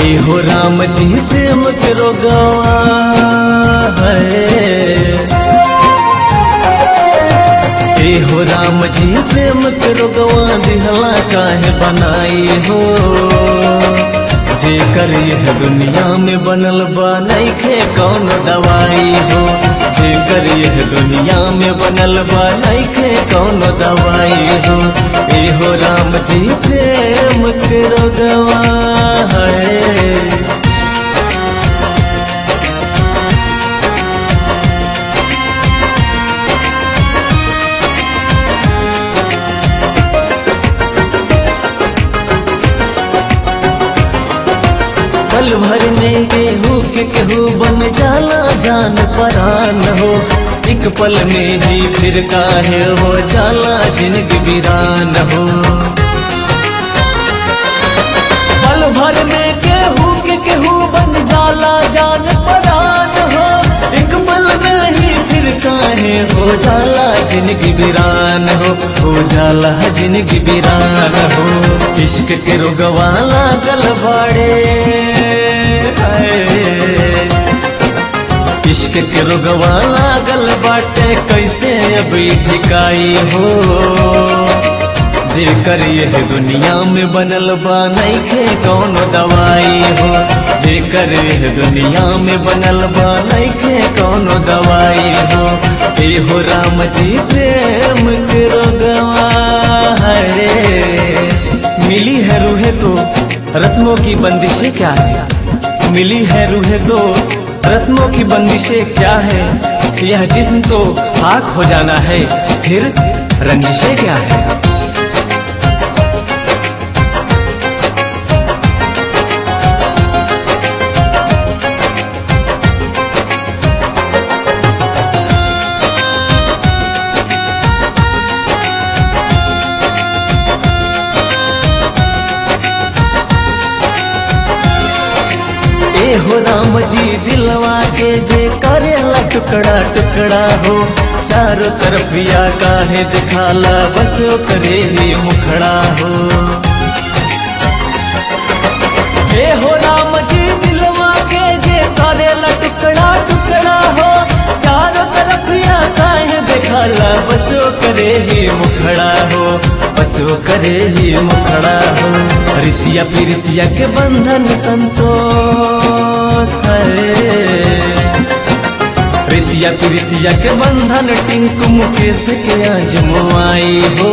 ए हो राम जी प्रेम के रोगवा है ए हो राम जी प्रेम के रोगवा दिहला काहे बनाई हो जे कर यह दुनिया में बनल बा नइखे कौन दवाई हो जे कर यह दुनिया में बनल बा नइखे कौन दवाई हो ए हो राम जी प्रेम के रोगवा है पल भर में केहू के केहू बन जाला जान परान हो एक पल में ही फिर काहे हो जाला जिंदगी वीरान हो पल भर में केहू के केहू बन जाला जान परान हो एक पल में ही फिर काहे हो जाला जिंदगी वीरान हो हो जाला जिंदगी वीरान हो इश्क के रोगवा लागल बाड़े हाय। इश्क के रोगवा लागल बाटे कैसे अब ई ठिकाई हो जे करिए दुनिया में बनल बा नइखे कौन दवाई हो जे करिए दुनिया में बनल बा नइखे कौन दवाई हो ए हो राम जी प्रेम के रोगवा है मिली है रूहे तो रस्मों की बंदिशें क्या है मिली है रूहे तो रस्मों की बंदिशें क्या है यह जिस्म तो खाक हो जाना है फिर रंजिशें क्या है ए हो राम जी दिलवा के जे करेला टुकड़ा टुकड़ा हो चारों तरफ या काहे दिखाला बस करे ही मुखड़ा हो ए हो राम जी दिलवा के जे करेला टुकड़ा टुकड़ा हो चारों तरफ या काहे दिखाला बस करे ही मुखड़ा हो बस करे ही मुखड़ा हो रितिया प्रीतिया के बंधन संतोष है प्रीतिया प्रीतिया के बंधन टिंकु मुकेश के आज मुआई हो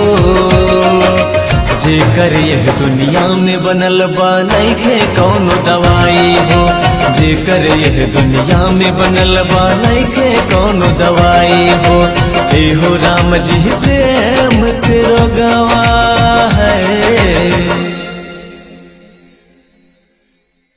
जे कर यह दुनिया में बनल बा नइखे कौन दवाई हो जे कर यह दुनिया में बनल बा नइखे कौन दवाई हो ए हो राम जी प्रेम के रोगवा है